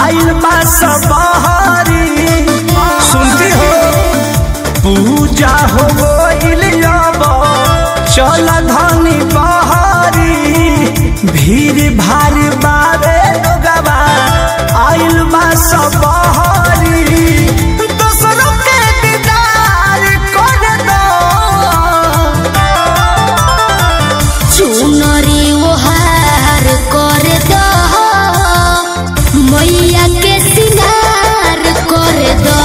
आइल बा सब बहारी सुनती हो पूजा हो गइल अब चल धनी बहारी भीड़ भारी बारे लोगवा आइल बा सब बहारी दोसरों के दीदार कर दो चुनरी ओहार कर दो मैया के सिंगार कर दो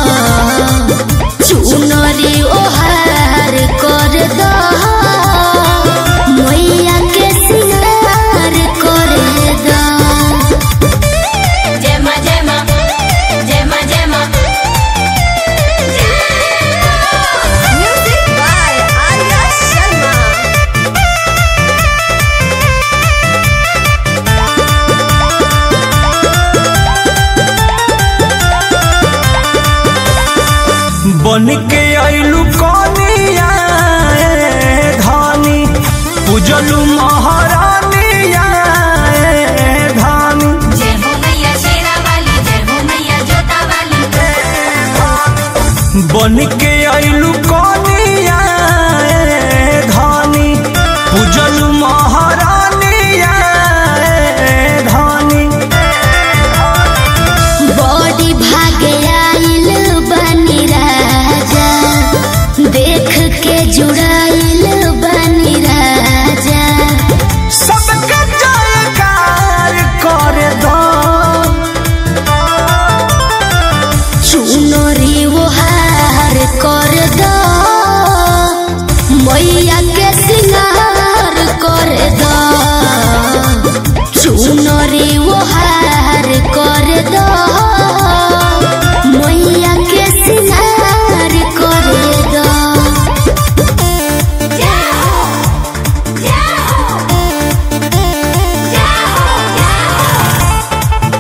चुनरी ओहार कर दो मैया के सिंगार कर दो जय मां जय मां जय मां जय मां म्यूजिक बाय आर्या शर्मा बन के आइलू कनिया ए धानी पूजलू महारानिया ए धानी जय हो मैया शेरा वाली जय हो मैया जोता वाली बन के आइलू कनिया ए धानी पूजलू महारानिया ए धानी बॉडी भागे आइल बनी राजा देख के जुड़ाइल बनी राजा सबके जयकार कर दो चुनरी ओहार कर दो मैया के सिंगार कर दो चुनरी ओहार कर दो मैया के सिंगार कर दो जय हो जय हो जय हो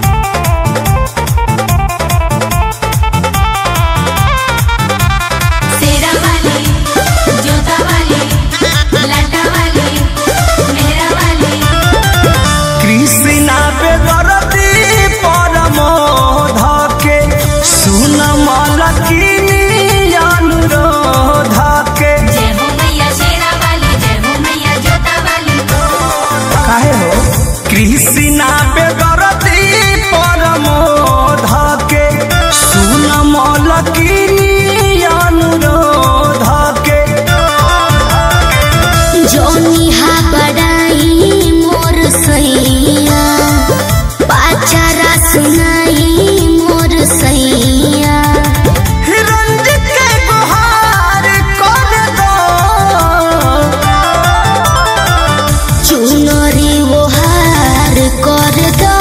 शेरा वाली जोता वाली लाटा वाली मेहरा वाली कृष्णा बेदरती परम धके सुन मलकिनी अनुरोध के जय हो मैया शेरा वाली जय हो मैया जोता वाली काहे हो कृष्णा बेदरती परम धके सुन मलकिनी अनुरोध के जोनी हा बड़ाई मोर सैया पाचारा सुनाई मोर सैया रंजित के गुहार कर दो चुनरी ओहार कर दो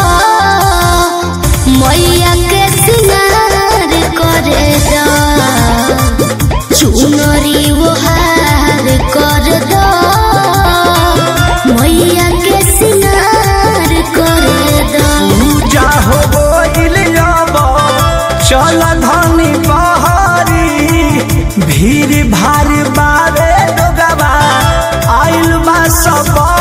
मैया के सिंगार कर दो चुनरी ओहार कर दो मैया के सिंगार कर दो पूजा हो गइल अब चल धनी बहारी भीड़ भारी बारे लोगवा आइल बा सब